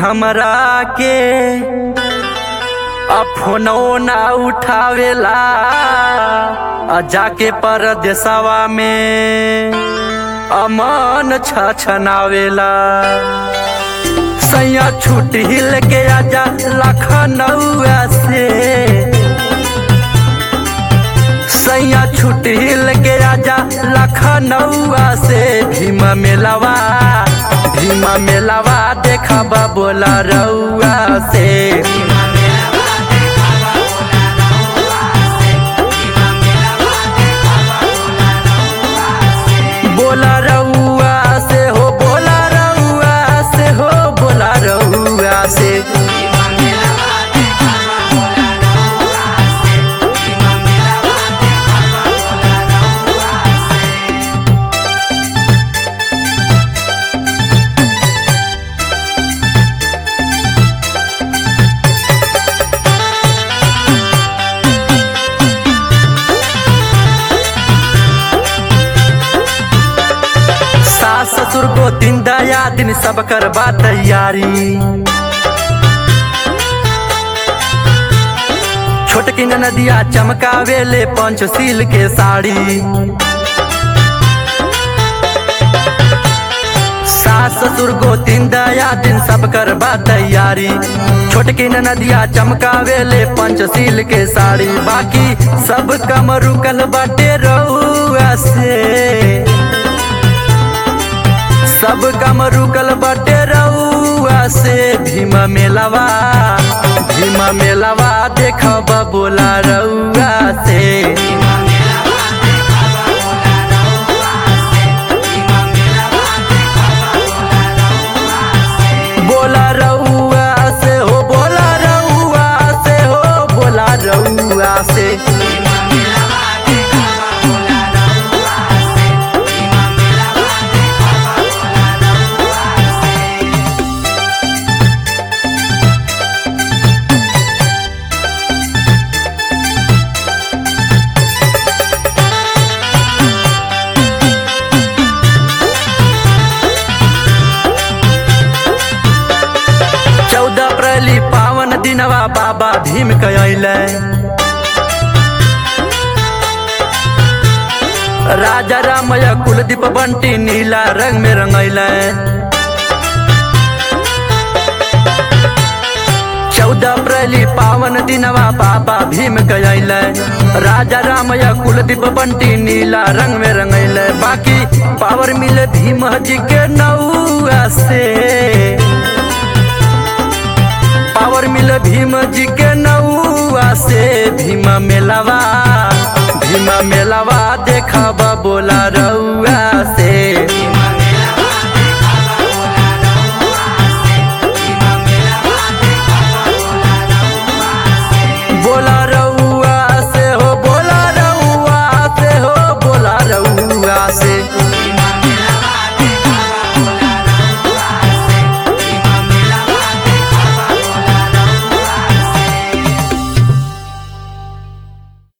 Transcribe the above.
हमरा के अब फोनो ना उठावेला आ जाके परदेसवा में अमन छछनावेला सैया छुट्टी लेके आजा लखनऊआ से सैया छुट्टी लेके आजा लखनऊआ से भीम मेलावा भीम मेलावा देखब बोला रउआ से बोला रउआ से हो बोला रउआ से हो बोला रउआ से सास ससुर को दिन दया दिन सब करबा तैयारी छोटकी नदिया चमकावेले पंचशील के साड़ी सास ससुर को दिन दया दिन सब करबा तैयारी छोटकी नदिया चमकावेले पंचशील के साड़ी बाकी सब कम रुकल बाटे रउआ से सब कम रुकल बटे रउआ से भीम मेलावा भीम मेलावा देखब बोला रउआ से बोला रउआ से हो बोला रउआ से हो बोला रउआ से चौदह अप्रैल पावन दिनवा बाबा भीम कैले राजा रामया कुलदीप बंटी नीला रंग में रंगैले चौदह अप्रैल पावन दिनवा बाबा भीम कैले राजा रामया कुलदीप बंटी नीला रंग में रंगैले बाकी पावर मिले भीम जी के नौआ से पावर मिल भीम जी